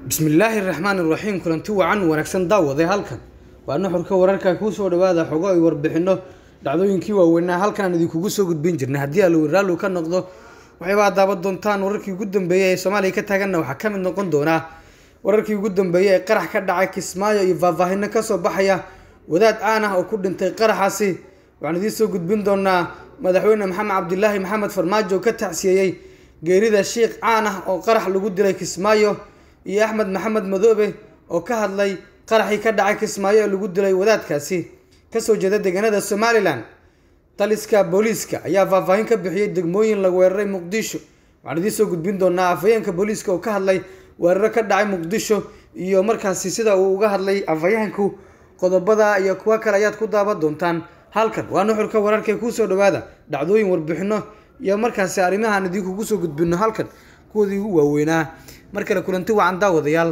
bismillaahi raxmaan iraxiim kulanti wacan wanaagsan daawaday halkan waa nuxurka wararka kuusoo dhawaada xogo ay warbixino dhacdooyinkii waaweynaa halkaan idinkugu soo gudbin jirnay haddii allowi raallu ka noqdo waxaybaa daaban doontaan wararkii ugu dambeeyay ee soomaaliya ka taaganna waxaa ka mid noqon doonaa wararkii ugu dambeeyay ee qarax ka dhacay kismaayo iyo faahfaahino kasoo baxaya wadaad caan ah oo ku dhintay qaraxaasi waxaan idiin soo gudbin doonaa madaxweyne maxamed cabdilaahi maxamed farmaajo ka tacsiyeeyey geerida shiikh caan ah oo qarax lagu dilay kismaayo iyo axmed maxamed madoobe oo ka hadlay qaraxii ka dhacay kismaayo ee lagu dilay wadaadkaasi kasoo jeeda deegaanada somalilan taliska booliiska ayaa faahfaahin ka bixiyey degmooyin la weeraray muqdisho waxaan idiin soo gudbin doonaa afhayeenka booliiska oo ka hadlay weeraro ka dhacay muqdisho iyo markaasi sida uu uga hadlay afhayeenku qodobada iyo kuwo kale ayaad ku daaban doontaan halkan waa nuxurka wararka ee kuusoo dhawaada dhacdooyin warbixino iyo markaasi arrimahaan idinkugu soo gudbino halkan kuwoodii ugu waaweynaa mar kale kulanti wacan daawadayaal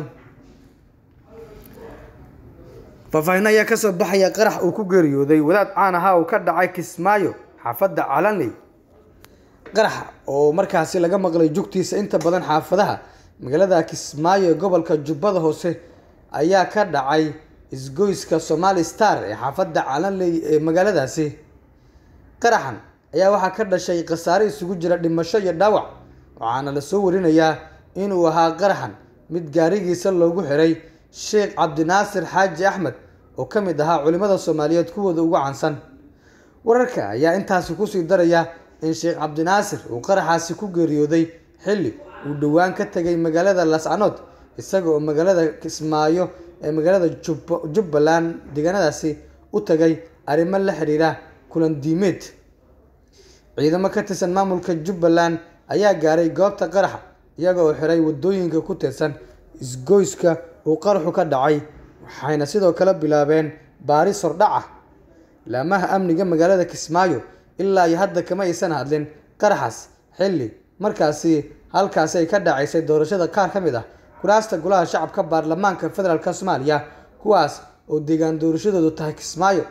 faahfaahin ayaa kasoo baxaya qarax uu ku geeriyooday wadaad caan ahaa oo ka dhacay kismaayo xaafadda calanley qaraxa oo markaasi laga maqlay jugtiisa inta badan xaafadaha magaalada kismaayo ee gobolka jubbada hoose ayaa ka dhacay isgoyska somali star ee xaafadda calanley ee magaaladaasi qaraxan ayaa waxaa ka dhashay khasaare isugu jira dhimasho iyo dhaawac waxaana lasoo warinayaa inuu ahaa qaraxan mid gaarigiisa loogu xiray sheekh cabdinaasir xaaji axmed oo ka mid ahaa culimmada soomaaliyeed kuwooda ugu cansan wararka ayaa intaasi kusii daraya in sheekh cabdinaasir uu qaraxaasi ku geeriyooday xilli uu dhowaan ka tegay magaalada lascanood isaga oo magaalada kismaayo ee magaalada jubbaland deegaanadaasi u tagay arrimo la xiriira kulan diimeed ciidamo ka tirsan maamulka jubbaland ayaa gaaray goobta qaraxa iyaga oo xiray wadooyinka ku tirsan isgoyska uu qaraxu ka dhacay waxayna sidoo kale bilaabeen baaris hordhac ah laamaha amniga magaalada kismaayo ilaa iyo hadda kama aysan hadlin qaraxaas xilli markaasi halkaasi ay ka dhacaysay doorashada qaar ka mid ah kuraasta golaha shacabka baarlamaanka federaalk soomaaliya kuwaas oo deegaan doorashadoodu tahay kismaayo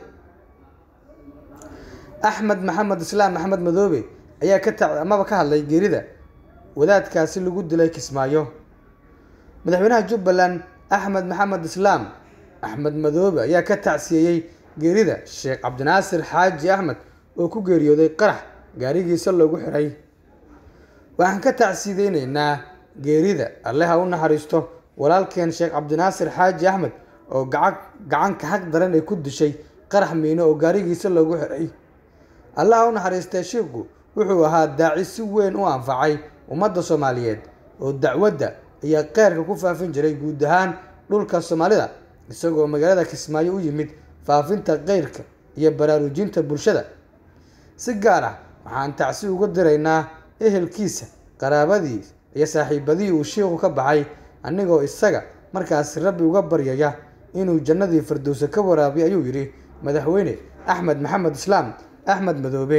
axmed maxamed islaam axmed madoobe ayaa ka ta amaba ka hadlay geerida wadaadkaasi lagu dilay kismaayo madaxweynaha jubbaland axmed maxamed islaam axmed madoobe ayaa ka tacsiyeeyey geerida sheekh cabdinaasir xaaji axmed oo ku geeriyooday qarax gaarigiisa loogu xiray waxaan ka tacsiyadeyneynaa geerida alle ha u naxariisto walaalkeen sheekh cabdinaasir xaaji axmed oo gaca gacanka xaq daran ay ku dishay qarax miino oo gaarigiisa loogu xiray alle ha u naxariistee shiiku wuxuu ahaa daaci si weyn u anfacay ummadda soomaaliyeed oo dacwadda iyo qeyrka ku faafin jiray guud ahaan dhulka soomaalida isagoo magaalada kismaayo u yimid faafinta qeyrka iyo baraarujinta bulshada si gaar ah waxaan tacsi uga diraynaa ehelkiisa qaraabadii iyo saaxiibadii uu shiiku ka baxay anigoo isaga markaasi rabbi uga baryaya inuu jannadii firdowsa ka waraabiyo ayuu yidhi madaxweyne axmed maxamed islaam axmed madoobe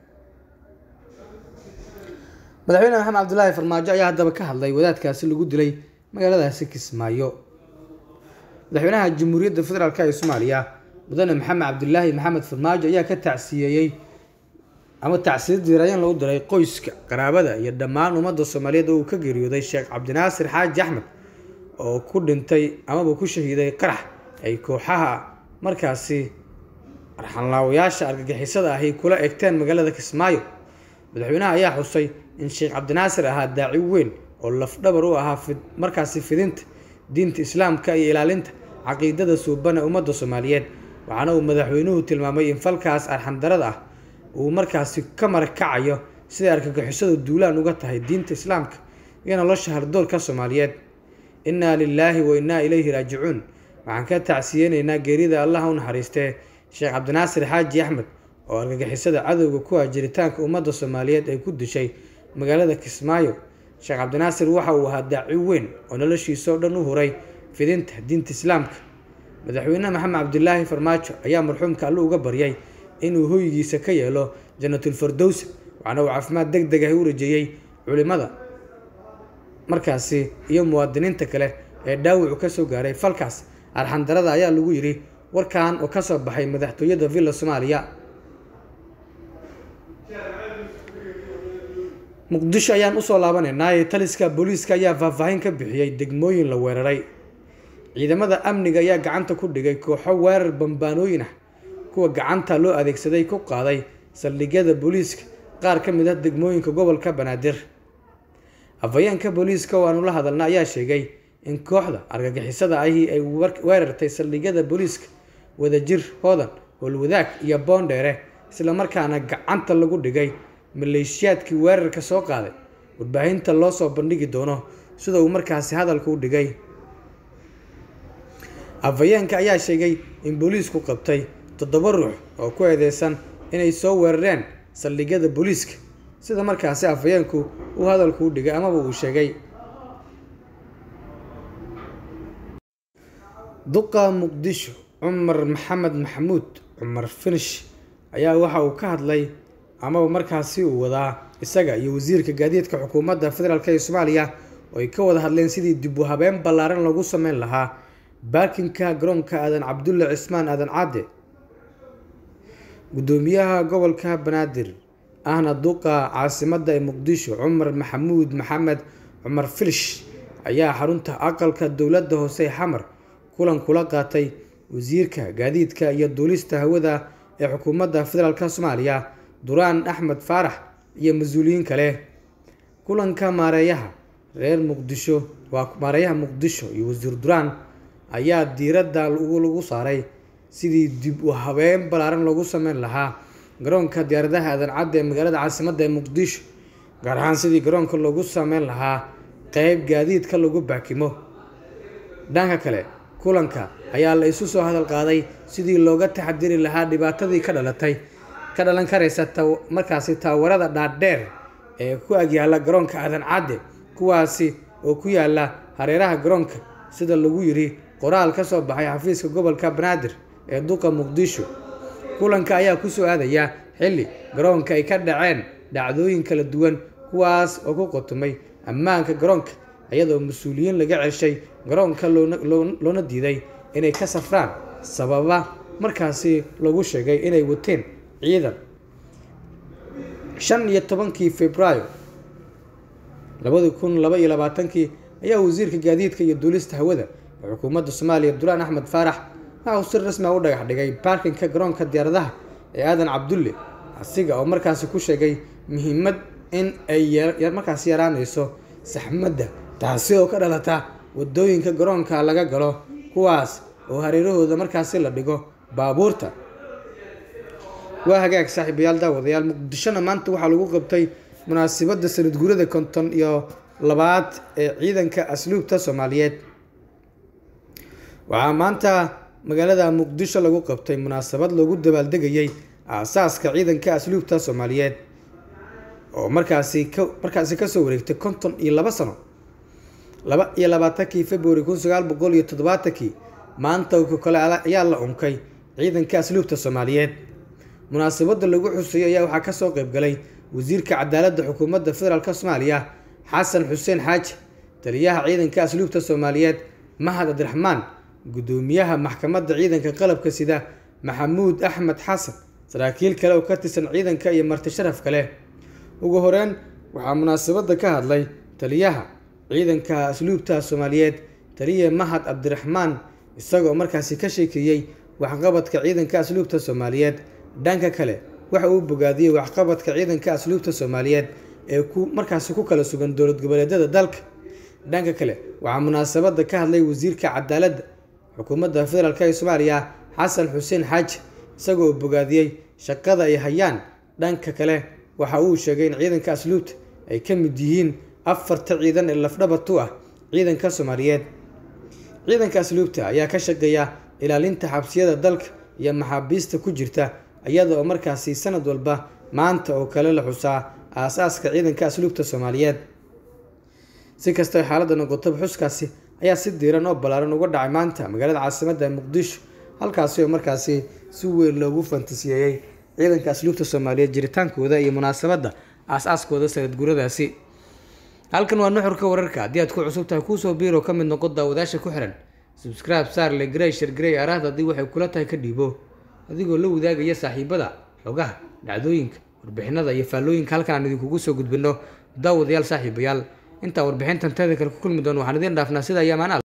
madaxweyne maxamed cabdilaahi farmaajo ayaa haddaba ka hadlay wadaadkaasi lagu dilay magaaladaasi kismaayo madaxweynaha jamhuuriyadda federaalk ee soomaaliya mudane maxamed cabdilaahi maxamed farmaajo ayaa ka tacsiyeeyey ama tacsiyad diirayaan lagu diray qoyska qaraabada iyo dhammaan ummadda soomaaliyeed oo uu ka geeriyooday sheekh cabdinaasir xaaji axmed oo ku dhintay amaba ku shahiiday qarax ay kooxaha markaasi arxanlaawayaasha argagixisada ahi kula egteen magaalada kismaayo madaxweynaha ayaa xusay in sheekh cabdinaasir ahaa daaci weyn oo lafdhabar u ahaa markaasi fidinta diinta islaamka iyo ilaalinta caqiidada suuban ee ummadda soomaaliyeed waxaana uu madaxweynuhu tilmaamay in falkaas arxandarada ah uu markaasi ka marakacayo siday argagixisadu duulaan uga tahay diinta islaamka iyo nolosha hardoorka soomaaliyeed innaa lilaahi wa innaa ilayhi raajicuun waxaan ka tacsiyeyneynaa geerida allaha u naxariistee sheekh cabdinaasir xaaji axmed oo argagixisada cadowga ku ah jiritaanka ummadda soomaaliyeed ay ku dishay magaalada kismaayo sheekh cabdinaasir waxa uu ahaa daaci weyn oo noloshiisao dhan u huray fidinta diinta islaamka madaxweyne maxamed cabdilaahi farmaajo ayaa marxuumka alle uga baryay inuu hoygiisa ka yeelo janatulfardowsa waxaana uu caafimaad deg deg ah u rajeeyey culimada markaasi iyo muwaadiniinta kale ee dhaawacu ka soo gaaray falkaas arxandarada ayaa lagu yidhi warkan oo kasoo baxay madaxtooyada villa soomaaliya muqdisho ayaan usoo laabanaynaa taliska booliiska ayaa faahfaahin ka bixiyey degmooyin la weeraray ciidamada amniga ayaa gacanta ku dhigay kooxo weerar bambaanooyin ah kuwa gacanta loo adeegsaday ku qaaday saldhigyada booliiska qaar ka mid ah degmooyinka gobolka banaadir afhayeenka booliiska oo aanu la hadalna ayaa sheegay in kooxda argagixisada ahi ay weerartay saldhigyada booliiska wadajir hoodan howlwadaag iyo boondheere islamarkaana gacanta lagu dhigay maleeshiyaadkii weerarka soo qaaday warbaahinta loo soo bandhigi doono sida uu markaasi hadalka u dhigay afhayeenka ayaa sheegay in booliisku qabtay toddoba ruux oo ku eedeysan inay soo weerareen saldhigyada booliiska sida markaasi afhayeenku uu hadalku u dhigay amaba uu sheegay duqa muqdisho cumar maxamed maxamuud cumar finish ayaa waxa uu ka hadlay amaba markaasi uu wadaa isaga iyo wasiirka gaadiidka xukuumadda federaalk ee soomaaliya oo ay ka wada hadleen sidii dib u habeen ballaaran lagu sameyn lahaa baarkinka garoonka aadan cabdulle cismaan aadan cadde guddoomiyaha gobolka banaadir ahna duqa caasimadda ee muqdisho cumar maxamuud maxamed cumar filish ayaa xarunta aqalka dowladda hoose ee xamar kulan kula qaatay wasiirka gaadiidka iyo duulista hawada ee xukuumadda federaalk soomaaliya duraan axmed faarax iyo mas-uuliyiin kale kulanka maareeyaha reer muqdisho waa maareeyaha muqdisho iyo wasiir duraan ayaa diiradda lagu saaray sidii dib u habeen ballaaran loogu sameyn lahaa garoonka diyaaradaha aadan cadda ee magaalada caasimadda ee muqdisho gaar ahaan sidii garoonka loogu sameyn lahaa qeyb gaadiidka lagu baakimo dhanka kale kulanka ayaa la isu soo hadal qaaday sidii looga taxadiri lahaa dhibaatadii ka dhalatay ka dhalan karaysa markaasi taawarada dhaadheer ee ku agyaala garoonka aadan cadde kuwaasi oo ku yaala hareeraha garoonka sida lagu yiri qoraal ka soo baxay xafiiska gobolka banaadir ee duqa muqdisho kulanka ayaa kusoo aadaya xilli garoonka ay ka dhaceen dhacdooyin kala duwan kuwaas oo ku qotumay ammaanka garoonka iyadoo mas-uuliyiin laga ceshay garoonka loona diiday inay ka safraan sababa markaasi lagu sheegay inay wateen ciidan shan iyo tobankii februaayo labadi kun laba iyo labaatankii ayaa wasiirka gaadiidka iyo duulista hawada ee xukuumadda soomaaliya duraan axmed faarax waxa uu si rasmi a u dhagax dhigay baarkinka garoonka diyaaradaha ee aadan cabdulle asiga oo markaasi ku sheegay muhiimad in ay markaasi yaraanayso saxmadda taasi oo ka dhalata wadooyinka garoonka laga galo kuwaas oo hareerahooda markaasi la dhigo baabuurta waa hagaag saaxiibayaal daawadayaal muqdishona maanta waxaa lagu qabtay munaasabadda sanad guurada konton iyo labaad ee ciidanka asluubta soomaaliyeed waxaa maanta magaalada muqdisho lagu qabtay munaasabad loogu dabaaldegayay aasaaska ciidanka asluubta soomaaliyeed oo markaasi ka markaasi kasoo wareegtay konton iyo laba sano laba iyo labaatankii february kun sagaal boqol iyo toddobaatankii maanta ka kale ayaa la unkay ciidanka asluubta soomaaliyeed munaasabadda lagu xuseeyo ayaa waxaa kasoo qeyb galay wasiirka cadaaladda xukuumadda federaalk soomaaliya xasan xuseen xaaji taliyaha ciidanka asluubta soomaaliyeed mahad abdiraxmaan guddoomiyaha maxkamadda ciidanka qalabka sida maxamuud axmed xasan saraakiil kale oo ka tirsan ciidanka iyo marti sharaf kale ugu horeyn waxaa munaasabadda ka hadlay taliyaha ciidanka asluubta soomaaliyeed taliya mahad cabdiraxmaan isagoo markaasi ka sheekeeyey waxqabadka ciidanka asluubta soomaaliyeed dhanka kale waxa uu bogaadiyey waxqabadka ciidanka asluubta soomaaliyeed ee ku markaasi ku kala sugan dowlad goboleedyada dalka dhanka kale waxaa munaasabadda ka hadlay wasiirka cadaaladda xukuumadda federaalk ee soomaaliya xasan xuseen xaaji isagoo bogaadiyey shaqada ay hayaan dhanka kale waxa uu sheegay in ciidanka asluubta ay ka mid yihiin afarta ciidan ee lafdhabartu ah ciidanka soomaaliyeed ciidanka asluubta ayaa ka shaqeeya ilaalinta xabsiyada dalka iyo maxaabiista ku jirta iyada oo markaasi sanad walba maanta oo kale la xusaa aasaaska ciidanka asluubta soomaaliyeed si kastao xaaladda noqotaba xuskaasi ayaa si diiran oo ballaaran uga dhacay maanta magaalada caasimadda muqdisho halkaasi oo markaasi si weyn loogu fantasiyeeyey ciidanka asluubta soomaaliyeed jiritaankooda iyo munaasabadda aas-aaskooda sanadguuradaasi halkan waa nuxurka wararka haddii aad ku cusub tahay kuusoo biiro ka mid noqo daawadaasha ku xiran subscribe saarle grey shar grey araahda haddii waxay kula tahay ka dhiibo adigoo la wadaagaya saaxiibada xogaha dhacdooyinka warbixinada iyo faallooyinka halkan aan idinkugu soo gudbino daawadayaal saaxiibayaal intaa warbixintan teeda kale ku kulmi doon waxaan idiin dhaafnaa sida iyo amaanaal